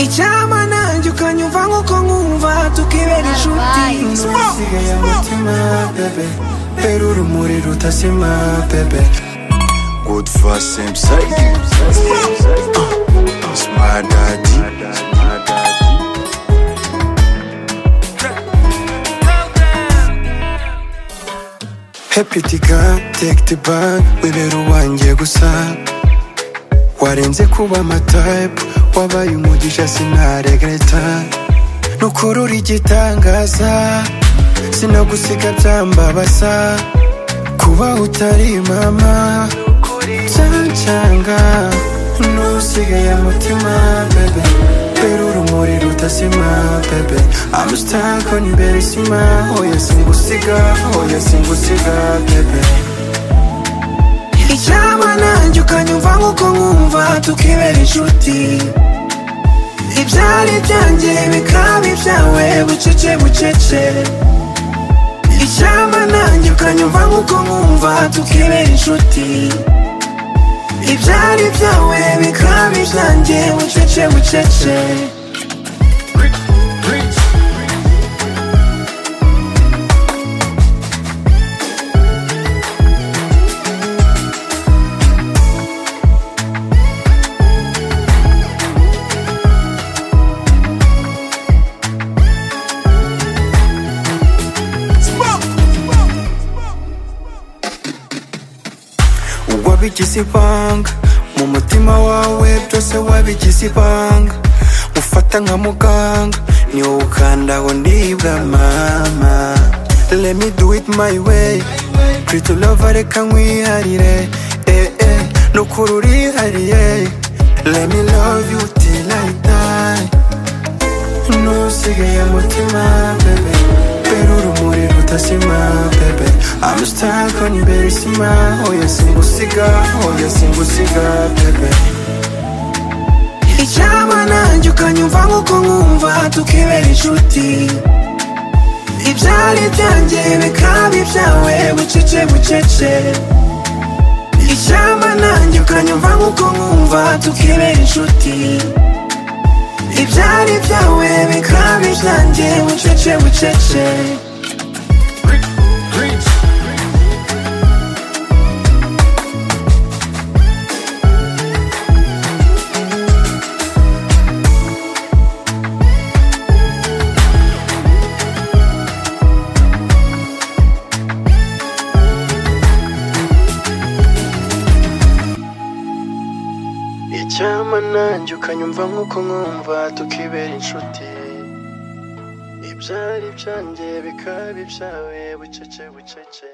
icyama nanjye ukanyumva nk'uko nkumva tukibera inshuti isigaye umutima bebe pera urumuri rudasima bebe Good for same side. Uh, Smart daddy. happy tiga take the bag wibera uwanjye gusa warenze kuba amatayipu wabaye umugisha sinaregreta nukurura igitangaza sinagusiga byambabasa kuba utari mama byancanga nusigaye mutima bebe pera urumuri rudasima bebe I'm stuck on iberisima oya singusiga oya singusiga bebe icyaba nanjye ukanyumva nk'uko nkumva tukibera inshuti ibyari byanjye bikaba ibyawe bucece bucece icyaba nanjye ukanyumva nk'uko nkumva tukibera inshuti ibyari byawe bikaba ibyanjye bucece bucece wabigize ibanga mu mutima wawe byose wabigize ibanga ufata nka muganga ni wowe ukandaho ndibwa mama let me do it my way pretty love reka nkwiharire eh eh nukuri urihariye let me love you till I die nusigaye mutima bebe pera urumuri rudasima bebe I'm stuck on iberisima oya singusiga oya singusiga bebe icyaba nanjye ukanyumva nk'uko nkumva tukibera inshuti ibyari byanjye bikaba ibyawe bucece bucece icyaba nanjye ukanyumva nk'uko nkumva tukibera inshuti ibyari byawe bikaba ibyanjye bucece bucece icyama nanjye ukanyumva nk'uko nkumva tukibera inshuti ibyari byanjye bikaba ibyawe bucece bucece